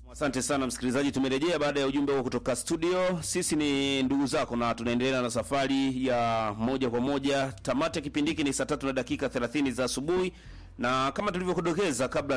Asante sana msikilizaji, tumerejea baada ya ujumbe huo kutoka studio. Sisi ni ndugu zako na tunaendelea na safari ya moja kwa moja. Tamati ya kipindi hiki ni saa tatu na dakika 30 za asubuhi, na kama tulivyokudokeza kabla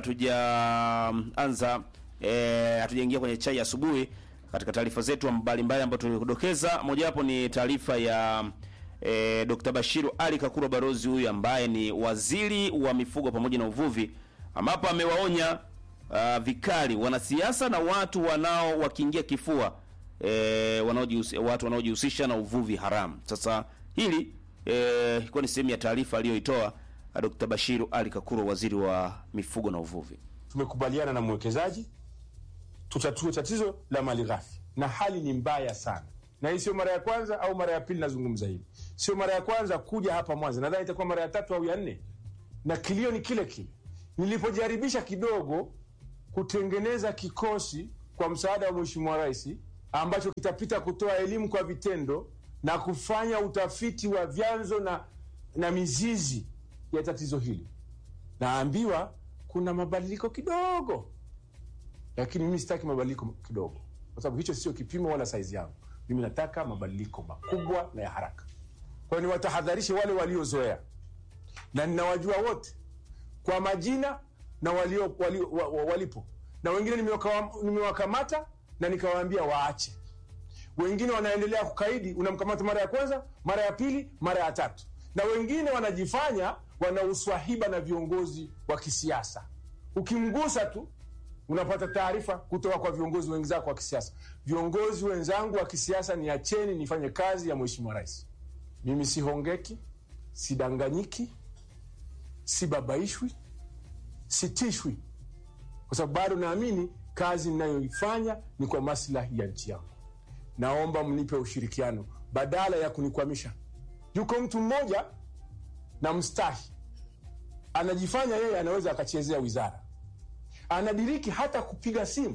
hatujaanza eh, hatujaingia kwenye chai ya asubuhi, katika taarifa zetu mbalimbali ambazo tulikudokeza, mojawapo ni taarifa ya eh, Dr. Bashiru Ali Kakuru Barozi, huyu ambaye ni waziri wa mifugo pamoja na uvuvi, ambapo amewaonya uh, vikali wanasiasa na watu wanao wakiingia kifua eh, wanaojihusi, watu wanaojihusisha na uvuvi haramu. Sasa hili eh, ilikuwa ni sehemu ya taarifa aliyoitoa uh, Dr. Bashiru Ali Kakuru, waziri wa mifugo na uvuvi. Tumekubaliana na mwekezaji tutatue tatizo la mali ghafi, na hali ni mbaya sana, na hii sio mara ya kwanza au mara ya pili nazungumza hivi. Sio mara ya kwanza kuja hapa Mwanza, nadhani itakuwa mara ya tatu au ya nne, na kilio ni kile kile. Nilipojaribisha kidogo kutengeneza kikosi kwa msaada wa Mheshimiwa Rais ambacho kitapita kutoa elimu kwa vitendo na kufanya utafiti wa vyanzo na, na mizizi ya tatizo hili, naambiwa kuna mabadiliko kidogo, lakini mimi sitaki mabadiliko kidogo, kwa sababu hicho sio kipimo wala saizi yangu. Mimi nataka mabadiliko makubwa na ya haraka. Kwa hiyo niwatahadharishe wale waliozoea, na ninawajua wote kwa majina na walio, walio, wa, wa, walipo na wengine nimewaka- nimewakamata na nikawaambia waache. Wengine wanaendelea kukaidi, unamkamata mara ya kwanza, mara ya pili, mara ya tatu, na wengine wanajifanya wana uswahiba na viongozi wa kisiasa. Ukimgusa tu unapata taarifa kutoka kwa viongozi wenzako wa kisiasa. Viongozi wenzangu wa kisiasa, niacheni nifanye kazi ya Mheshimiwa Rais. Mimi sihongeki, sidanganyiki, sibabaishwi sitishwi kwa sababu bado naamini kazi ninayoifanya ni kwa maslahi ya nchi yangu. Naomba mnipe ushirikiano badala ya kunikwamisha. Yuko mtu mmoja na mstahi, anajifanya yeye anaweza akachezea wizara, anadiriki hata kupiga simu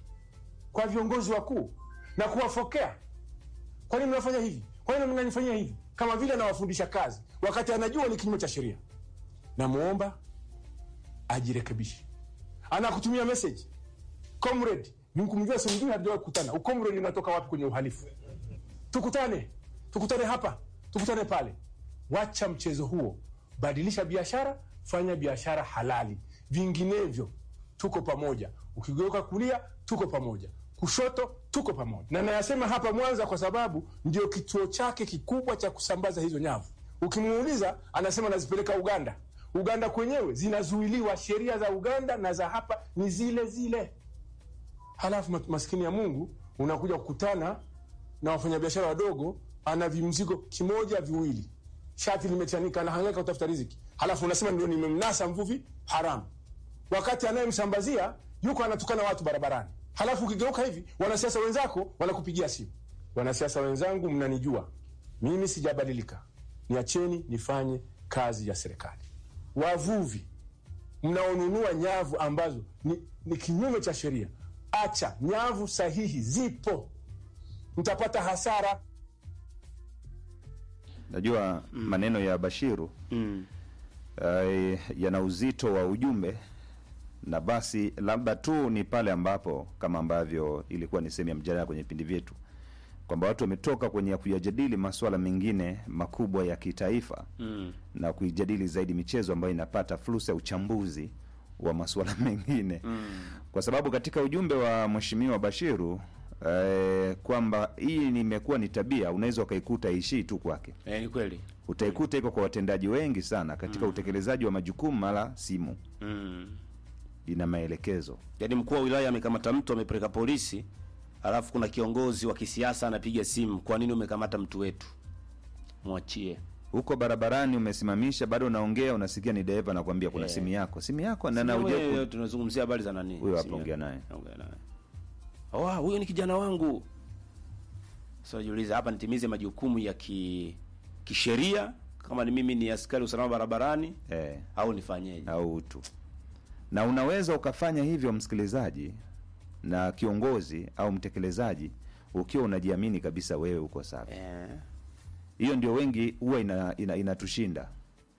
kwa viongozi wakuu na kuwafokea, kwa nini mnafanya hivi? Kwa nini mnanifanyia hivi? Kama vile anawafundisha kazi, wakati anajua ni kinyume cha sheria. Namwomba ajirekebishe. Anakutumia message comrade, nikumjua simjui, hatujawahi kukutana. Ucomrade unatoka wapi kwenye uhalifu? Tukutane, tukutane hapa, tukutane pale. Wacha mchezo huo, badilisha biashara, fanya biashara halali, vinginevyo tuko pamoja. Ukigeuka kulia, tuko pamoja, kushoto, tuko pamoja. Na nayasema hapa Mwanza kwa sababu ndio kituo chake kikubwa cha kusambaza hizo nyavu. Ukimuuliza anasema nazipeleka Uganda. Uganda kwenyewe zinazuiliwa, sheria za Uganda na za hapa ni zile zile. Halafu mat- maskini ya Mungu unakuja kukutana na wafanyabiashara wadogo, ana vimzigo kimoja viwili, shati limechanika, anahangaika kutafuta riziki, halafu unasema ndio nimemnasa mvuvi haramu, wakati anayemsambazia yuko anatukana watu barabarani. Halafu ukigeuka hivi, wanasiasa wenzako wanakupigia simu. Wanasiasa wenzangu, mnanijua mimi, sijabadilika, niacheni nifanye kazi ya serikali wavuvi mnaonunua nyavu ambazo ni, ni kinyume cha sheria, acha. Nyavu sahihi zipo, mtapata hasara. Najua maneno ya Bashiru Mm. eh, yana uzito wa ujumbe, na basi labda tu ni pale ambapo kama ambavyo ilikuwa ni sehemu ya mjadala kwenye vipindi vyetu kwamba watu wametoka kwenye kuyajadili masuala mengine makubwa ya kitaifa Mm. na kuijadili zaidi michezo ambayo inapata fursa ya uchambuzi wa masuala mengine Mm. kwa sababu katika ujumbe wa mheshimiwa Bashiru eh, kwamba hii nimekuwa ni tabia, unaweza ukaikuta ishii tu kwake, Eh, ni kweli. utaikuta iko kwa watendaji wengi sana katika utekelezaji wa majukumu, mara simu Mm. ina maelekezo Yaani mkuu wa wilaya amekamata mtu amepeleka polisi, alafu kuna kiongozi wa kisiasa anapiga simu, kwa nini umekamata mtu wetu? Mwachie. huko barabarani, umesimamisha bado unaongea, unasikia ni dereva anakuambia kuna Eh. simu yako, simu yako na na Simu uje wewe, tunazungumzia habari za nani? Huyo hapa Simu ongea yako. naye. Ongea naye. Oh, huyo ni kijana wangu. Sasa najiuliza hapa nitimize majukumu ya ki kisheria kama ni mimi ni askari usalama barabarani eh, au nifanyeje? au utu, na unaweza ukafanya hivyo msikilizaji na kiongozi au mtekelezaji ukiwa unajiamini kabisa wewe uko safi. Eh. Hiyo ndio wengi huwa ina, ina, inatushinda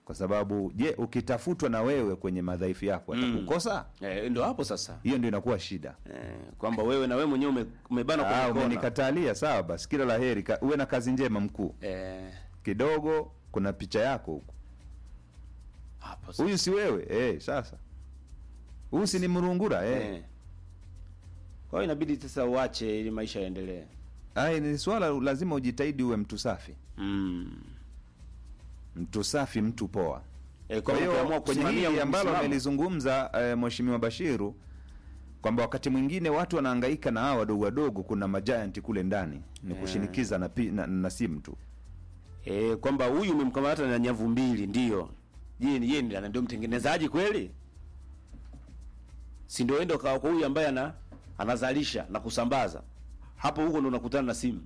kwa sababu je ukitafutwa na wewe kwenye madhaifu yako atakukosa Eh, ndo hapo sasa hiyo ndio inakuwa shida eh, kwamba wewe na wewe mwenyewe ume- umebana Ah, kwenye kona. umenikatalia sawa basi kila la heri ka, uwe na kazi njema mkuu Eh, kidogo kuna picha yako huku hapo sasa. huyu si wewe eh, sasa huyu si ni mrungura eh. Eh. Kwa hiyo inabidi sasa uache ili maisha yaendelee. Ai, ni swala lazima ujitahidi uwe mtu safi Mm. mtu safi mtu poa Eh, kwa kwa hiyo hiyo ukiamua kwenye kusimamia hili ambalo msimamo, amelizungumza eh, mheshimiwa Bashiru kwamba wakati mwingine watu wanahangaika na hawa wadogo wadogo, kuna majianti kule ndani ni kushinikiza na, pi- na, na simu tu. eh, kwamba huyu umemkamata na nyavu mbili ndio. Je, ni yeye ndiye ndio mtengenezaji kweli? Si ndio endo kwa kwa huyu ambaye ana anazalisha na kusambaza. Hapo huko ndo unakutana na simu.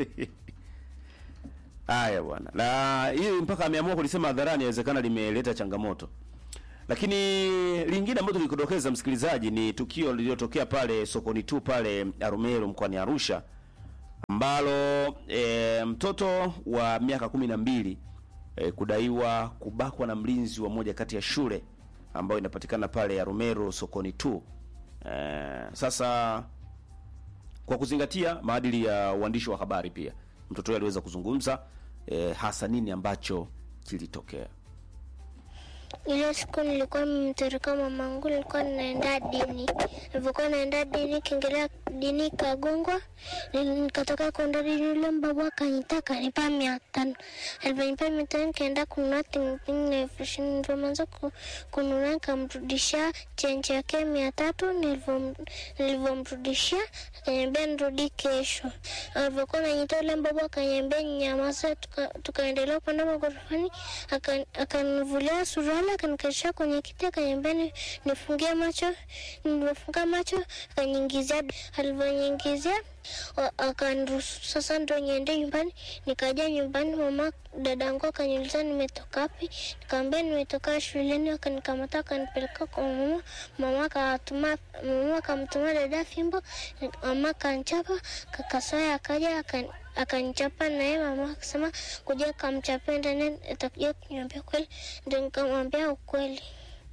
Haya bwana. Na hili mpaka ameamua kulisema hadharani inawezekana limeleta changamoto. Lakini lingine ambalo tulikudokeza msikilizaji ni tukio lililotokea pale sokoni tu pale Arumeru mkoani Arusha ambalo e, mtoto wa miaka kumi na mbili e, kudaiwa kubakwa na mlinzi wa moja kati ya shule ambayo inapatikana pale Arumeru sokoni tu. E, sasa kwa kuzingatia maadili ya uandishi wa habari pia mtoto huyo aliweza kuzungumza e, hasa nini ambacho kilitokea. Ile siku nilikuwa nimemtereka mamangu, nilikuwa ninaenda dini. Nilipokuwa naenda dini, kiingelea dini ikagongwa, Nili- nikatoka kwenda dini, yule mbaba akaniita akanipa mia tano. Aliponipa mia tano nikaenda kununua tingting na elfu ishirini. Nilivyoanza ku- kununua nikamrudishia chenji yake mia tatu. Nilivyo- Nilivyomrudishia akaniambia nirudi kesho. Alivyokuwa nanyita yule mbaba akaniambia nyamaza, tuka- tukaendelea kupanda magorofani, aka- akanivulia suruali akanikalisha kwenye kiti akaniambia ni- nifungie macho. Nilivyofunga macho akaniingizia, alivyoniingizia wa- akaniruhusu sasa ndo niende nyumbani. Nikaja nyumbani, mama dadangu akaniuliza nimetoka wapi, nikamwambia nimetoka shuleni. Akanikamata akanipeleka kwa mama, mama akatuma mama akamtuma dada fimbo, mama akanichapa, kakasoya akaja akani akanichapa naye mama akasema kuja kamchape ndani atakuja kuniambia kweli, ndio nikamwambia ukweli.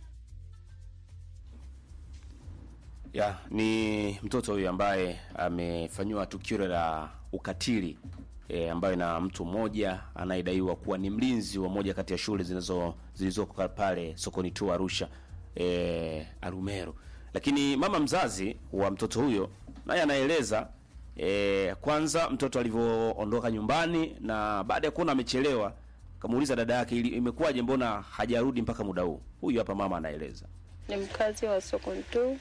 ya ni mtoto huyu ambaye amefanyiwa tukio la ukatili e, ambayo na mtu mmoja anayedaiwa kuwa ni mlinzi wa moja kati ya shule zinazo zilizoko pale sokoni tu Arusha e, Arumeru. Lakini mama mzazi wa mtoto huyo naye anaeleza e, kwanza mtoto alivyoondoka nyumbani na baada ya kuona amechelewa kamuuliza dada yake ili imekuwaje, mbona hajarudi mpaka muda huu. Huyu hapa mama anaeleza. ni mkazi wa Sokontu,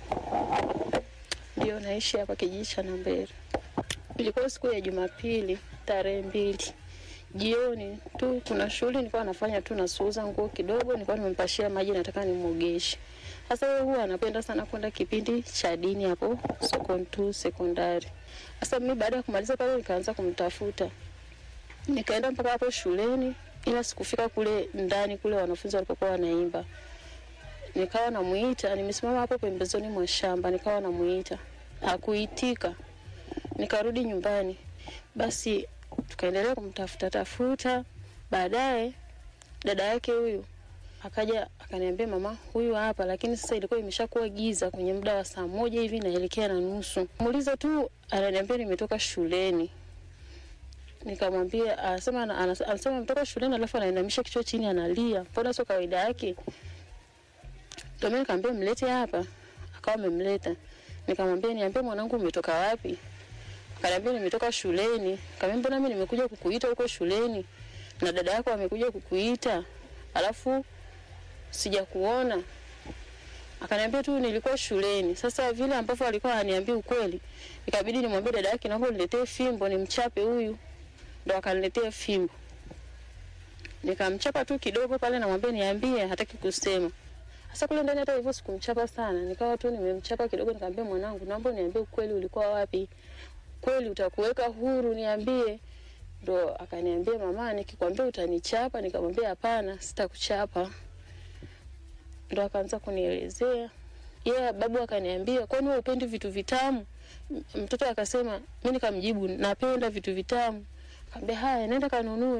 ndio naishi hapa kijiji cha Nambere. Ilikuwa siku ya Jumapili tarehe mbili jioni tu, kuna shughuli nilikuwa nafanya tu, nasuuza nguo kidogo, nilikuwa nimempashia maji, nataka nimwogeshe. Sasa yeye huwa anapenda sana kwenda kipindi cha dini hapo Sokontu sekondari. Sasa mimi baada ya kumaliza pale, nikaanza kumtafuta nikaenda mpaka hapo shuleni, ila sikufika kule ndani kule wanafunzi walipokuwa wanaimba nikawa namuita, nimesimama hapo pembezoni mwa shamba, nikawa namuita, hakuitika. Nikarudi nyumbani, basi tukaendelea kumtafuta tafuta. Baadaye dada yake huyu akaja akaniambia, mama, huyu hapa, lakini sasa ilikuwa imeshakuwa giza kwenye muda wa saa moja hivi naelekea na nusu. Muuliza tu, ananiambia nimetoka shuleni. Nikamwambia, anasema anas- anasema ametoka shuleni, alafu anainamisha kichwa chini analia. Mbona sio kawaida yake? Ndio mimi nikamwambia mlete hapa. Akawa amemleta. Nikamwambia niambie mwanangu umetoka wapi? Akaniambia nimetoka shuleni. Nikamwambia mbona mimi nimekuja kukuita huko shuleni na dada yako amekuja kukuita. Alafu sijakuona. Akaniambia tu nilikuwa shuleni. Sasa vile ambavyo alikuwa ananiambia ukweli, ikabidi nimwambie dada yake naomba uniletee fimbo nimchape huyu. Ndo akaniletea fimbo. Nikamchapa tu kidogo pale, namwambia niambie, hataki kusema. Sasa kule ndani hata hivyo sikumchapa sana, nikawa tu nimemchapa kidogo, nikamwambia mwanangu, naomba niambie ukweli, ulikuwa wapi? Kweli utakuweka huru, niambie. Ndo akaniambia mama, nikikwambia utanichapa. Nikamwambia hapana, sitakuchapa. Ndo akaanza kunielezea yeah, babu akaniambia kwani wewe upendi vitu vitamu? M- Mtoto akasema, mimi nikamjibu napenda vitu vitamu. Akamwambia haya, nenda kanunue.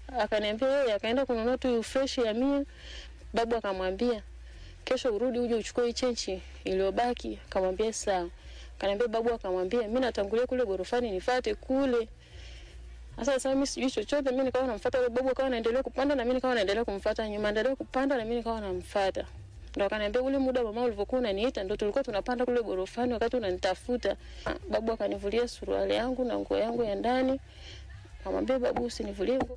akaniambia yeye akaenda kununua tu fresh ya mia. Babu akamwambia kesho urudi uje uchukue hii chenchi iliyobaki. Akamwambia sawa. Akaniambia babu akamwambia mimi natangulia kule gorofani nifate kule. Sasa sasa mimi sijui chochote, mimi nikawa namfuata yule babu, akawa anaendelea kupanda na mimi nikawa naendelea kumfuata nyuma, endelea kupanda na mimi nikawa namfuata. Ndo akaniambia ule muda mama ulivyokuwa unaniita ndo tulikuwa tunapanda kule gorofani wakati unanitafuta. Ah, Babu akanivulia suruali yangu na nguo yangu ya ndani. Akamwambia babu usinivulie nguo.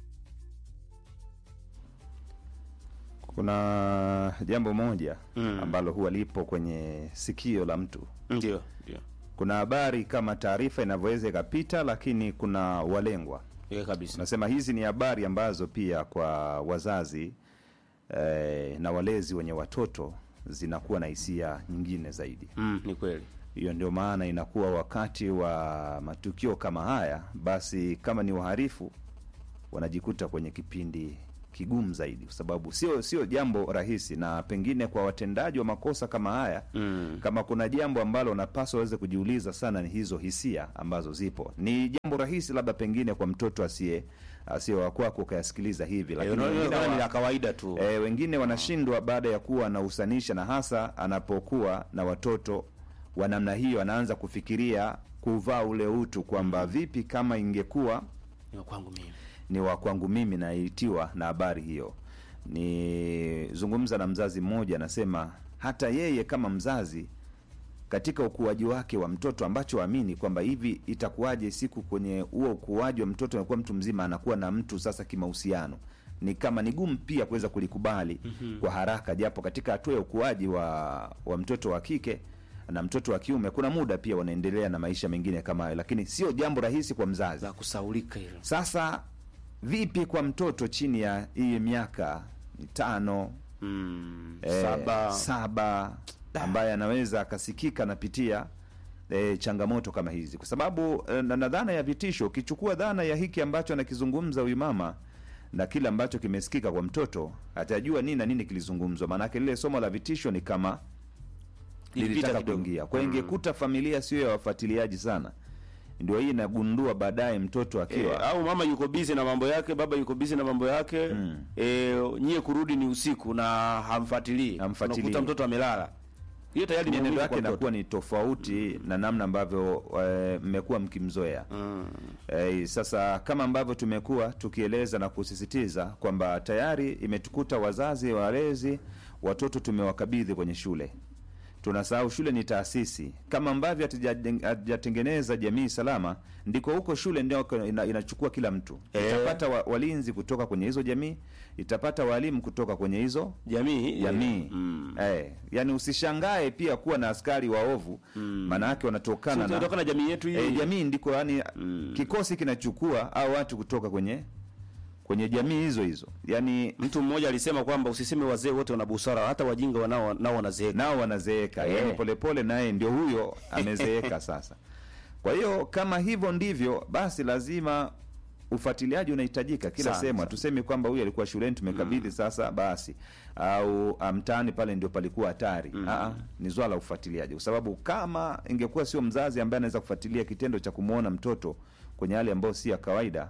Kuna jambo moja Mm. ambalo huwa lipo kwenye sikio la mtu. Ndio, ndio. Kuna habari kama taarifa inavyoweza ikapita, lakini kuna walengwa. Yeye kabisa. Nasema hizi ni habari ambazo pia kwa wazazi eh, na walezi wenye watoto zinakuwa na hisia nyingine zaidi. Mm, ni kweli. Hiyo ndio maana inakuwa wakati wa matukio kama haya, basi kama ni waharifu wanajikuta kwenye kipindi kigumu zaidi, kwa sababu sio sio jambo rahisi, na pengine kwa watendaji wa makosa kama haya Mm. kama kuna jambo ambalo unapaswa waweze kujiuliza sana ni hizo hisia ambazo zipo. Ni jambo rahisi labda pengine kwa mtoto asiye asiye wa kwako ukayasikiliza hivi, Eh, lakini unaona wengine kama ni wa- la kawaida tu. E, wengine wanashindwa baada ya kuwa anahusanisha na hasa anapokuwa na watoto wa namna hiyo, anaanza kufikiria kuvaa ule utu kwamba vipi kama ingekuwa Ni wa kwangu mimi. ni wa kwangu mimi naitiwa na habari hiyo. Ni zungumza na mzazi mmoja, anasema hata yeye kama mzazi katika ukuaji wake wa mtoto ambacho amini kwamba hivi itakuwaje siku kwenye huo ukuaji wa mtoto anakuwa mtu mzima anakuwa na mtu sasa kimahusiano ni kama ni gumu pia kuweza kulikubali kwa haraka japo katika hatua ya ukuaji wa wa mtoto wa kike na mtoto wa kiume kuna muda pia wanaendelea na maisha mengine kama hayo lakini sio jambo rahisi kwa mzazi Za kusaulika hilo. sasa vipi kwa mtoto chini ya hii miaka mitano Mm. eh, Saba. saba ambaye anaweza akasikika anapitia eh, changamoto kama hizi, kwa sababu eh, na, na dhana ya vitisho, ukichukua dhana ya hiki ambacho anakizungumza huyu mama na kile ambacho kimesikika kwa mtoto, atajua nini na nini kilizungumzwa. Maanake lile somo la vitisho ni kama Ilipita lilitaka kidogo. kuingia kwa hiyo ingekuta familia sio ya wafuatiliaji sana, ndio hii inagundua baadaye mtoto akiwa E, au mama yuko bizi na mambo yake, baba yuko bizi na mambo yake Mm. e, nyie kurudi ni usiku na hamfuatilii, Hamfuatilii. unakuta mtoto amelala. Hiyo tayari ni mienendo maumivu yake kwa mtoto. inakuwa ni tofauti na namna ambavyo eh, mmekuwa mkimzoea. Mm. Eh, sasa kama ambavyo tumekuwa tukieleza na kusisitiza kwamba tayari imetukuta wazazi, walezi, watoto tumewakabidhi kwenye shule. Tunasahau shule ni taasisi, kama ambavyo hatuja- hatujatengeneza jamii salama, ndiko huko shule ndio ina, inachukua kila mtu Eh. itapata wa, walinzi kutoka kwenye hizo jamii, itapata walimu kutoka kwenye hizo Jamii jamii Mm. eh, yani usishangae pia kuwa na askari waovu maana yake wanatokana Si na tunatoka na jamii yetu hii. eh, jamii ndiko yani Mm. kikosi kinachukua au watu kutoka kwenye kwenye jamii hizo hizo yani Mtu mmoja alisema kwamba usiseme wazee wote wana busara, hata wajinga wanao nao wanazeeka. nao wanazeeka Eh. yani polepole naye ndio huyo amezeeka sasa kwa hiyo kama hivyo ndivyo basi lazima ufuatiliaji unahitajika kila Sana, sehemu sana. hatusemi kwamba huyu alikuwa shuleni tumekabidhi sasa basi au ah, mtaani pale ndio palikuwa hatari Aa, ni swala la ufuatiliaji kwa sababu kama ingekuwa sio mzazi ambaye anaweza kufuatilia kitendo cha kumwona mtoto kwenye hali ambayo si ya kawaida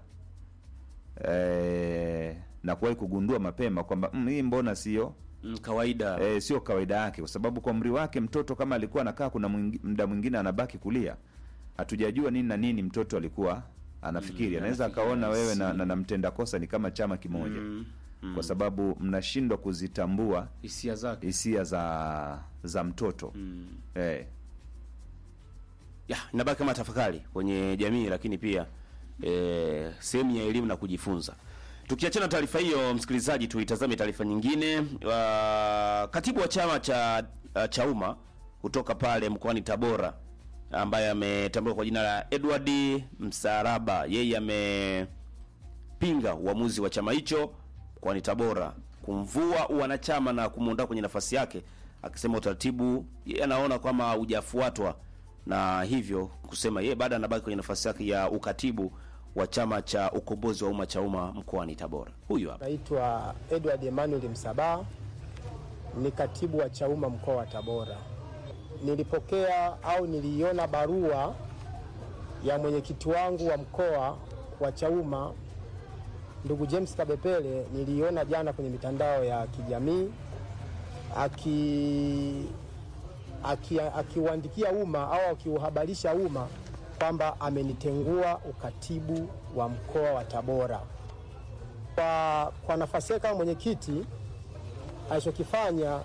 eh, na kuwahi kugundua mapema kwamba mm, hii mbona sio Mm, kawaida. e, sio kawaida yake, kwa sababu kwa umri wake mtoto kama alikuwa anakaa, kuna mwingi- muda mwingine anabaki kulia, hatujajua nini na nini mtoto alikuwa anafikiri. Anaweza anafikiri, akaona wewe na, si- na, na mtenda kosa ni kama chama kimoja Mm. kwa sababu mnashindwa kuzitambua Hisia zake. hisia za za mtoto Mm. eh, ya inabaki kama tafakari kwenye jamii, lakini pia e, sehemu ya elimu na kujifunza. Tukiachana na taarifa hiyo, msikilizaji, tuitazame taarifa nyingine. Uh, katibu wa chama cha uh, Chauma kutoka pale mkoani Tabora ambaye ametambuliwa kwa jina la Edward Msaraba, yeye amepinga uamuzi wa chama hicho mkoani Tabora kumvua wanachama na kumuondoa kwenye nafasi yake, akisema utaratibu yeye anaona kwamba hujafuatwa na hivyo kusema yeye baada anabaki kwenye nafasi yake ya ukatibu wa chama cha ukombozi wa umma cha umma mkoani Tabora. Huyu hapa. Naitwa Edward Emmanuel Msabaha, ni katibu wa Chauma mkoa wa Tabora. Nilipokea au niliiona barua ya mwenyekiti wangu wa mkoa wa Chauma ndugu James Kabepele niliona jana kwenye mitandao ya kijamii aki aki- akiuandikia umma au akiuhabarisha umma kwamba amenitengua ukatibu wa mkoa wa Tabora. Kwa, kwa nafasi yake kama mwenyekiti alichokifanya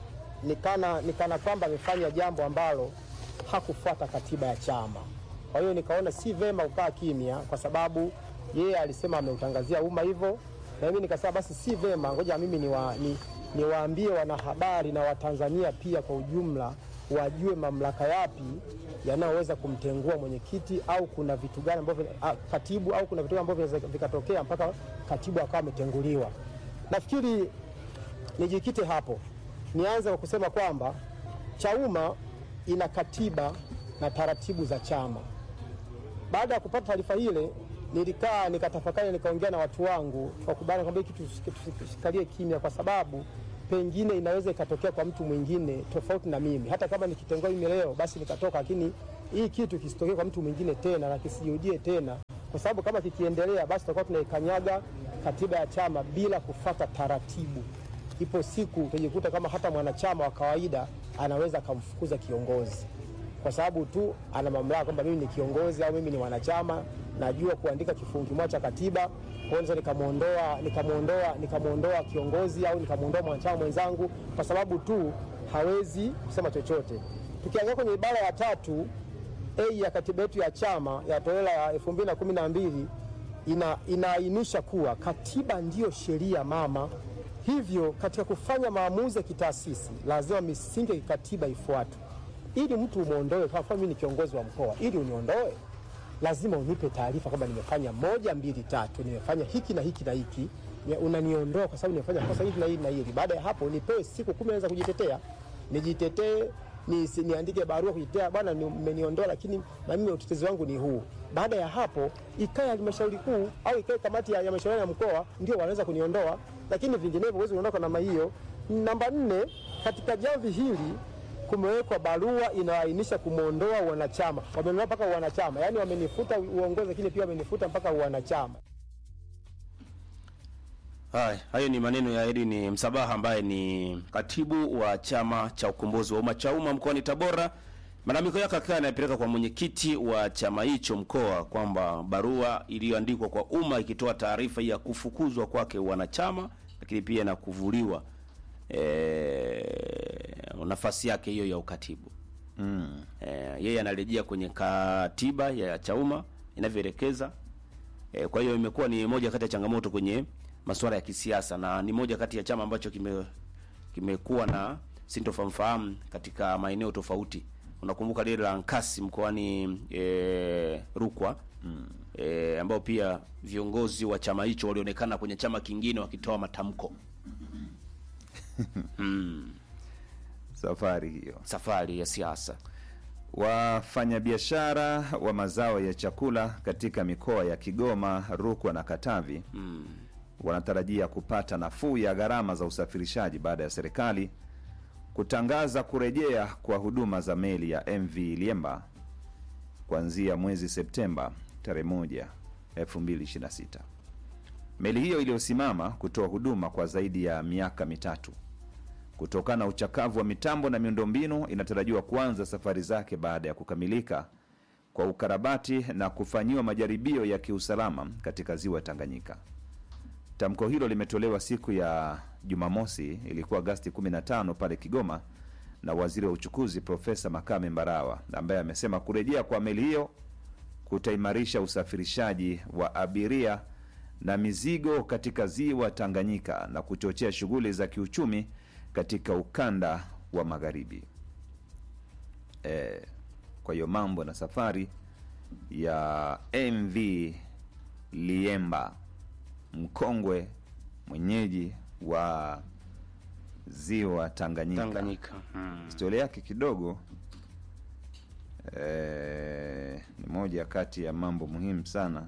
nikana, nikana kwamba amefanya jambo ambalo hakufuata katiba ya chama. Kwa hiyo nikaona si vema kukaa kimya, kwa sababu yeye alisema ameutangazia umma hivyo, na mimi nikasema basi si vema, ngoja mimi niwa, ni, niwaambie wanahabari na Watanzania pia kwa ujumla wajue mamlaka yapi yanayoweza kumtengua mwenyekiti au kuna vitu gani ambavyo ah, katibu au kuna vitu gani ambavyo vinaweza vikatokea mpaka katibu akawa ametenguliwa. Nafikiri nijikite hapo, nianze kwa kusema kwamba Chauma ina katiba na taratibu za chama. Baada ya kupata taarifa ile, nilikaa nikatafakari, nikaongea na watu wangu kwa kubana kwamba hiki kitu tusikalie kimya, kwa sababu pengine inaweza ikatokea kwa mtu mwingine tofauti na mimi. Hata kama nikitengua mimi leo, basi nikatoka, lakini hii kitu kisitokee kwa mtu mwingine tena na kisijirudie tena, kwa sababu kama kikiendelea, basi tutakuwa tunaikanyaga katiba ya chama bila kufata taratibu. Ipo siku utajikuta kama hata mwanachama wa kawaida anaweza akamfukuza kiongozi kwa sababu tu ana mamlaka kwamba mimi ni kiongozi au mimi ni mwanachama, najua kuandika kifungu kimoja cha katiba, kwa hiyo naweza nikamwondoa nikamwondoa nikamwondoa kiongozi au nikamwondoa mwanachama mwenzangu kwa sababu tu hawezi kusema chochote. Tukiangalia kwenye ibara ya tatu a ya katiba yetu ya chama ya toleo la 2012 ina, inaainisha kuwa katiba ndiyo sheria mama. Hivyo katika kufanya maamuzi ya kitaasisi lazima misingi ya kikatiba ifuatwe ili mtu umwondoe. Kwa mfano, mimi ni kiongozi wa mkoa, ili uniondoe lazima unipe taarifa kwamba nimefanya moja, mbili, tatu, nimefanya hiki na hiki na hiki, Ni- unaniondoa kwa sababu nimefanya kosa hili na hili na hili. Baada ya hapo, nipewe siku kumi naweza kujitetea, nijitetee ni, niandike barua kujitetea, bwana, ni- mmeniondoa, lakini na mimi utetezi wangu ni huu. Baada ya hapo, ikae halmashauri kuu au ikae kamati ya ya mashauri ya mkoa, ndio wanaweza kuniondoa, lakini vinginevyo huwezi kuondoka namna hiyo. Namba nne, katika jamvi hili kumewekwa barua inayoainisha kumwondoa wanachama. Wameniondoa mpaka wanachama, yaani wamenifuta uongozi, lakini pia wamenifuta mpaka wanachama. Haya, hayo ni maneno ya Edwin Msabaha ambaye ni katibu wa chama cha ukombozi wa umma Chauma mkoani Tabora. Malalamiko yake akawa anayapeleka kwa mwenyekiti wa chama hicho mkoa kwamba barua iliyoandikwa kwa umma ikitoa taarifa ya kufukuzwa kwake wanachama, lakini pia na kuvuliwa e, nafasi yake hiyo ya ukatibu mm. E, yeye anarejea kwenye katiba ya Chauma inavyoelekeza E, kwa hiyo imekuwa ni moja kati ya changamoto kwenye masuala ya kisiasa na ni moja kati ya chama ambacho kime kimekuwa na sintofahamu katika maeneo tofauti. Unakumbuka lile la Nkasi mkoani e, Rukwa mm. e, ambao pia viongozi wa chama hicho walionekana kwenye chama kingine wakitoa matamko safari hiyo. safari ya siasa. Wafanyabiashara wa mazao ya chakula katika mikoa ya Kigoma, Rukwa na Katavi wanatarajia kupata nafuu ya gharama za usafirishaji baada ya serikali kutangaza kurejea kwa huduma za meli ya MV Liemba kuanzia mwezi Septemba tarehe 1, 2026. Meli hiyo iliyosimama kutoa huduma kwa zaidi ya miaka mitatu kutokana na uchakavu wa mitambo na miundombinu inatarajiwa kuanza safari zake baada ya kukamilika kwa ukarabati na kufanyiwa majaribio ya kiusalama katika ziwa Tanganyika. Tamko hilo limetolewa siku ya Jumamosi, ilikuwa Agasti 15 pale Kigoma, na waziri wa uchukuzi Profesa Makame Mbarawa, ambaye amesema kurejea kwa meli hiyo kutaimarisha usafirishaji wa abiria na mizigo katika ziwa Tanganyika na kuchochea shughuli za kiuchumi katika ukanda wa magharibi. E, kwa hiyo mambo na safari ya MV Liemba mkongwe mwenyeji wa ziwa Tanganyika, Tanganyika. Mm. historia yake kidogo eh, ni moja kati ya mambo muhimu sana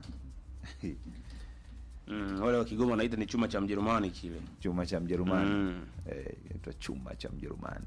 Mm, wale wa Kigoma wanaita ni chuma cha Mjerumani kile. chuma cha Mjerumani Mm. eh, inaitwa chuma cha Mjerumani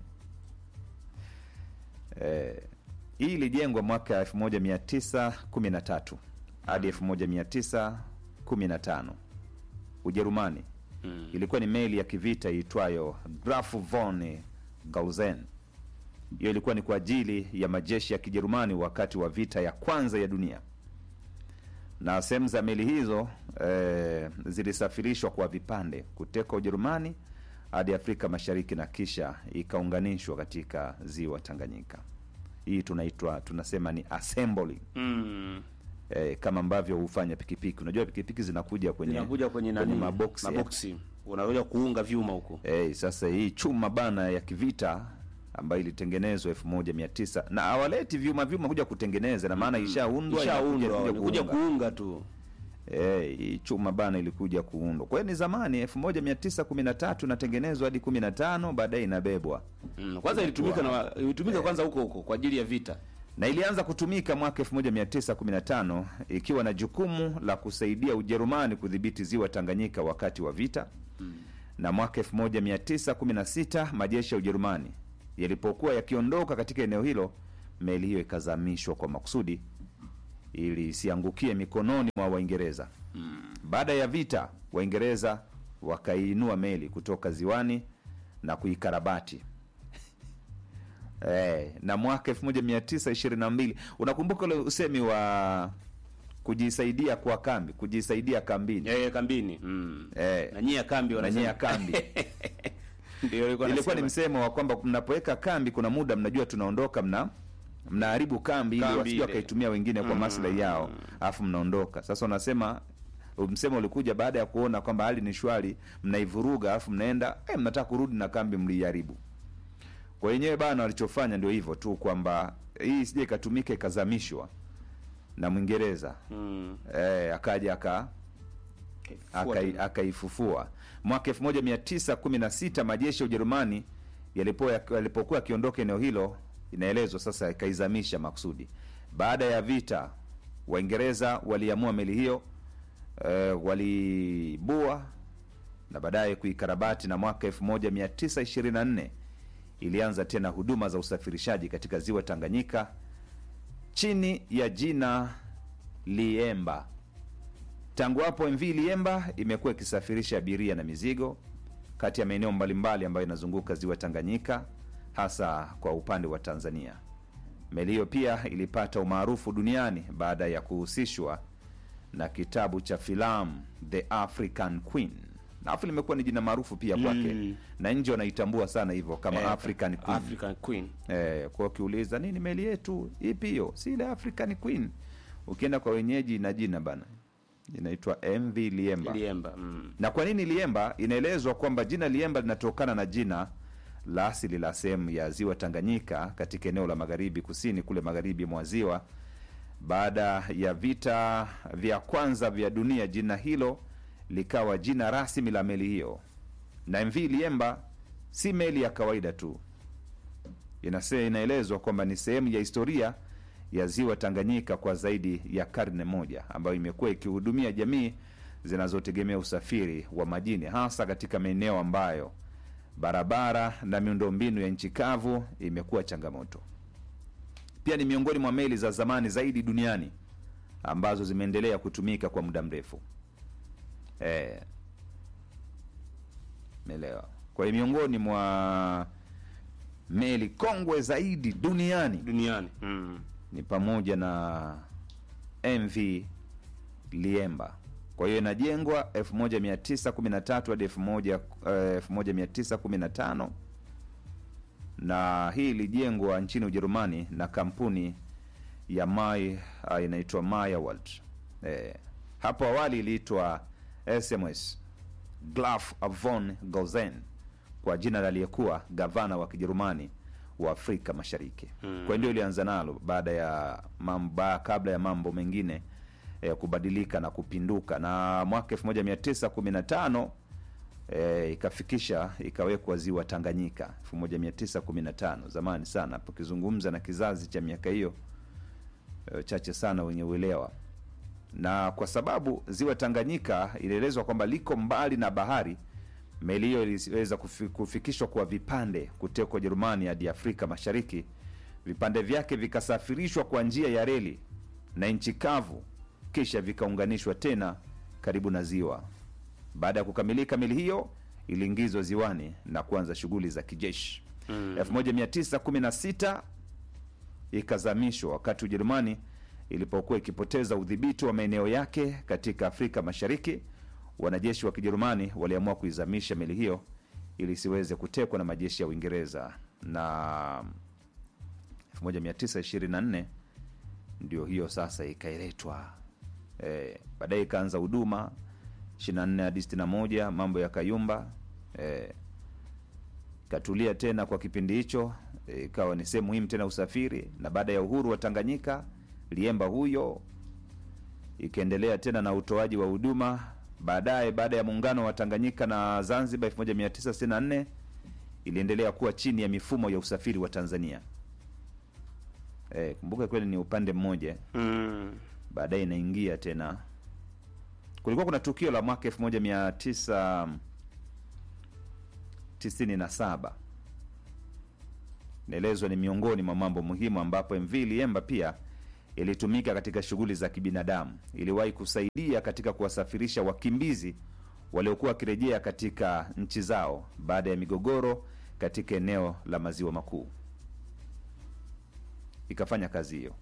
eh, hii ilijengwa mwaka 1913 hadi 1915 Ujerumani. Mm. Ilikuwa ni meli ya kivita iitwayo Graf von Gauzen. Hiyo ilikuwa ni kwa ajili ya majeshi ya Kijerumani wakati wa vita ya kwanza ya dunia, na sehemu za meli hizo eh, zilisafirishwa kwa vipande kutoka Ujerumani hadi Afrika Mashariki na kisha ikaunganishwa katika ziwa Tanganyika. Hii tunaitwa tunasema ni assembly Mm. eh, kama ambavyo hufanya pikipiki. Unajua pikipiki zinakuja kwenye, Inakuja kwenye nani? maboksi eh. Maboksi. Unakuja kuunga vyuma huko. Eh, sasa hii chuma bana ya kivita ambayo ilitengenezwa elfu moja mia tisa na hawaleti vyuma vyuma kuja kutengeneza, na maana ishaundwa inakuja Ishaundwa, kuja ni kuja kuunga. kuunga tu. Eh, hii chuma bana ilikuja kuundwa. Kwa hiyo ni zamani elfu moja mia tisa kumi na tatu inatengenezwa hadi kumi na tano baadaye inabebwa Mm. Kwanza ilitumika na ilitumika kwanza huko huko kwa ajili ya vita. na ilianza kutumika mwaka 1915 ikiwa na jukumu la kusaidia Ujerumani kudhibiti ziwa Tanganyika wakati wa vita. Na mwaka 1916 majeshi ya Ujerumani yalipokuwa yakiondoka katika eneo hilo, meli hiyo ikazamishwa kwa makusudi ili isiangukie mikononi mwa Waingereza. Baada ya vita, Waingereza wakaiinua meli kutoka ziwani na kuikarabati Eh, na mwaka 1922 unakumbuka ule usemi wa kujisaidia kwa kambi, kujisaidia kambini. Eh, kambini. Mm. Eh, Na nyia kambi na wanasema. nyia kambi. Ndio ilikuwa Ilikuwa ni nasema. msemo wa kwamba mnapoweka kambi, kuna muda mnajua tunaondoka, mna mnaharibu kambi ili Kambi wasije ile. wakaitumia wengine kwa maslahi yao, alafu mnaondoka. Sasa unasema msemo ulikuja baada ya kuona kwamba hali ni shwari, mnaivuruga alafu mnaenda eh, mnataka kurudi na kambi mliiharibu. Kwa wenyewe bana, walichofanya ndio hivyo tu, kwamba hii isije ikatumika ikazamishwa na Mwingereza Mm. eh, akaja aka akai- akaifufua mwaka 1916 majeshi ya Ujerumani yalipo- yalipokuwa yakiondoka eneo hilo, inaelezwa sasa ikaizamisha makusudi. Baada ya vita, Waingereza waliamua meli hiyo eh, walibua na baadaye kuikarabati, na mwaka 1924 ilianza tena huduma za usafirishaji katika ziwa Tanganyika chini ya jina Liemba. Tangu hapo MV Liemba imekuwa ikisafirisha abiria na mizigo kati ya maeneo mbalimbali ambayo inazunguka ziwa Tanganyika, hasa kwa upande wa Tanzania. Meli hiyo pia ilipata umaarufu duniani baada ya kuhusishwa na kitabu cha filamu The African Queen. Na afu limekuwa ni jina maarufu pia kwake Mm. na nje wanaitambua sana hivyo kama Eh, African Queen. African Queen. Eh, kwa ukiuliza nini meli yetu ipi hiyo, si ile African Queen. Ukienda kwa wenyeji ina jina bana, inaitwa MV Liemba. Liemba. Mm. Na kwa nini Liemba? Inaelezwa kwamba jina Liemba linatokana na jina la asili la sehemu ya ziwa Tanganyika katika eneo la magharibi kusini kule magharibi mwa ziwa. Baada ya vita vya kwanza vya dunia, jina hilo likawa jina rasmi la meli hiyo, na MV Liemba si meli ya kawaida tu. Inase, inaelezwa kwamba ni sehemu ya historia ya ziwa Tanganyika kwa zaidi ya karne moja, ambayo imekuwa ikihudumia jamii zinazotegemea usafiri wa majini, hasa katika maeneo ambayo barabara na miundombinu ya nchi kavu imekuwa changamoto. Pia ni miongoni mwa meli za zamani zaidi duniani ambazo zimeendelea kutumika kwa muda mrefu. Eh, melewa. Kwa hiyo miongoni mwa meli kongwe zaidi duniani Duniani. Mm. ni pamoja na MV Liemba. Kwa hiyo inajengwa 1913 hadi 1000, eh, 1915 na hii ilijengwa nchini Ujerumani na kampuni ya Mai uh, inaitwa Meyerwald. Eh, hapo awali iliitwa SMS Graf von Gauzen kwa jina la aliyekuwa gavana wa Kijerumani wa Afrika Mashariki. Kwa hiyo ndio ilianza nalo baada ya mambo, kabla ya mambo mengine eh, kubadilika na kupinduka, na mwaka 1915 eh, ikafikisha ikawekwa ziwa Tanganyika 1915, zamani sana. Hapo kizungumza na kizazi cha miaka hiyo eh, chache sana wenye uelewa na kwa sababu ziwa Tanganyika ilielezwa kwamba liko mbali na bahari, meli hiyo iliweza kufi- kufikishwa kwa vipande kutoka Ujerumani hadi Afrika Mashariki. Vipande vyake vikasafirishwa kwa njia ya reli na nchi kavu, kisha vikaunganishwa tena karibu na ziwa Baada ya kukamilika, meli hiyo iliingizwa ziwani na kuanza shughuli za kijeshi. 1916 ikazamishwa wakati Ujerumani ilipokuwa ikipoteza udhibiti wa maeneo yake katika Afrika Mashariki. Wanajeshi wa Kijerumani waliamua kuizamisha meli hiyo ili isiweze kutekwa na majeshi ya Uingereza, na 1924 ndio hiyo sasa ikailetwa. Eh, baadaye ikaanza huduma 24 hadi 61, mambo ya kayumba eh, ikatulia tena kwa kipindi hicho eh, ikawa ni sehemu muhimu tena usafiri, na baada ya uhuru wa Tanganyika Liemba huyo ikaendelea tena na utoaji wa huduma. Baadaye baada ya muungano wa Tanganyika na Zanzibar 1964 iliendelea kuwa chini ya mifumo ya usafiri wa Tanzania. Eh, kumbuka kweli ni upande mmoja Mm. baadaye inaingia tena. Kulikuwa kuna tukio la mwaka 1997 naelezwa ni miongoni mwa mambo muhimu, ambapo MV Liemba pia ilitumika katika shughuli za kibinadamu. Iliwahi kusaidia katika kuwasafirisha wakimbizi waliokuwa wakirejea katika nchi zao baada ya migogoro katika eneo la maziwa makuu, ikafanya kazi hiyo.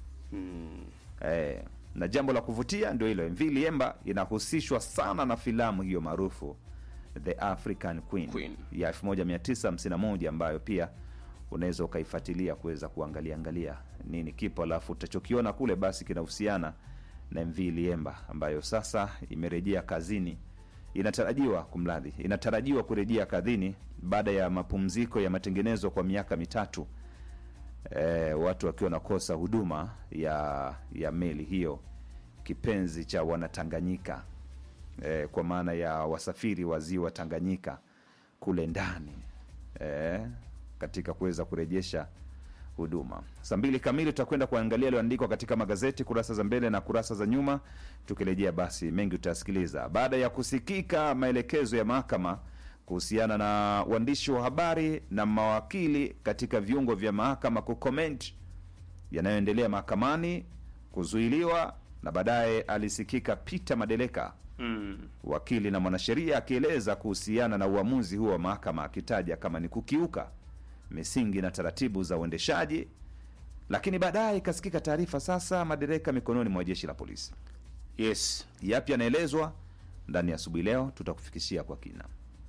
Eh, na jambo la kuvutia ndio hilo, MV Liemba inahusishwa sana na filamu hiyo maarufu The African Queen, Queen. ya 1951 ambayo pia unaweza ukaifuatilia kuweza kuangalia angalia nini kipo, alafu utachokiona kule basi kinahusiana na MV Liemba ambayo sasa imerejea kazini, inatarajiwa kumradhi, inatarajiwa kurejea kazini baada ya mapumziko ya matengenezo kwa miaka mitatu eh, watu wakiwa wanakosa huduma ya ya meli hiyo kipenzi cha wanatanganyika eh, kwa maana ya wasafiri wa ziwa Tanganyika kule ndani eh, katika kuweza kurejesha huduma. Saa mbili kamili tutakwenda kuangalia yaliyoandikwa katika magazeti kurasa za mbele na kurasa za nyuma. Tukirejea basi mengi utasikiliza baada ya kusikika maelekezo ya mahakama kuhusiana na waandishi wa habari na mawakili katika viungo vya mahakama kucomment yanayoendelea mahakamani kuzuiliwa, na baadaye alisikika Peter Madeleka Mm. wakili na mwanasheria akieleza kuhusiana na uamuzi huo wa mahakama akitaja kama ni kukiuka misingi na taratibu za uendeshaji. Lakini baadaye ikasikika taarifa sasa madereka mikononi mwa jeshi la polisi. Yes. Yapi yanaelezwa ndani ya asubuhi leo, tutakufikishia kwa kina.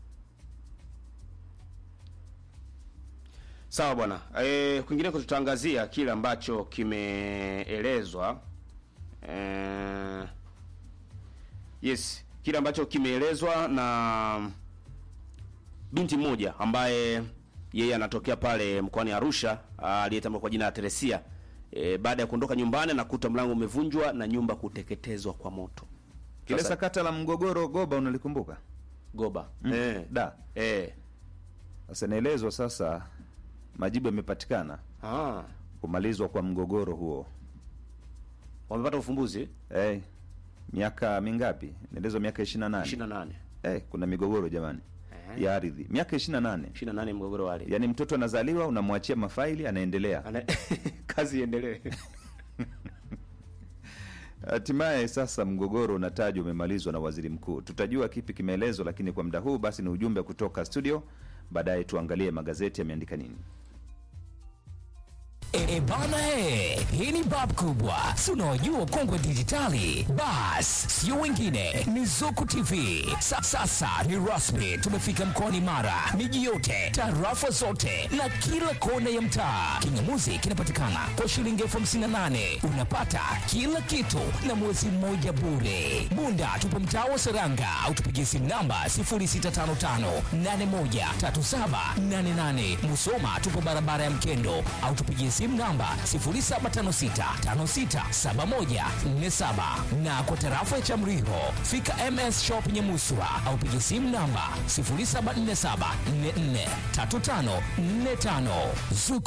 Sawa bwana. E, kwingineko tutaangazia kile ambacho kimeelezwa e, yes, kile ambacho kimeelezwa na binti mmoja ambaye yeye anatokea pale mkoani Arusha aliyetambua kwa jina la Teresia. E, baada ya kuondoka nyumbani anakuta mlango umevunjwa na nyumba kuteketezwa kwa moto. Kile Sasa- sakata la mgogoro Goba unalikumbuka? Goba. Mm. Eh. Da. Eh. Sasa inaelezwa sasa majibu yamepatikana Ah. kumalizwa kwa mgogoro huo. Wamepata ufumbuzi Eh, miaka mingapi? Inaelezwa miaka 28. 28. Eh, kuna migogoro jamani ya ardhi miaka 28. 28 mgogoro wale. Yaani mtoto anazaliwa unamwachia mafaili anaendelea. Ana... kazi iendelee. Hatimaye sasa mgogoro unatajwa umemalizwa na waziri mkuu. Tutajua kipi kimeelezwa, lakini kwa muda huu basi ni ujumbe kutoka studio. Baadaye tuangalie magazeti yameandika nini. E, bana he, hii ni bab kubwa, si unaojua kongwe dijitali. Bas, sio wengine, ni Zuku TV. Sa, sasa ni rasmi, tumefika mkoani Mara, miji yote, tarafa zote na kila kona ya mtaa. Kingamuzi kinapatikana kwa shilingi elfu hamsini na nane unapata kila kitu na mwezi mmoja bure. Bunda tupo mtaa wa Seranga au tupigie simu namba 0655813788. Musoma tupo barabara ya Mkendo au tupigie simu namba 0756567147 na kwa tarafa ya Chamriho fika MS Shop Nyamuswa au pigie simu namba 0747443545. Zuku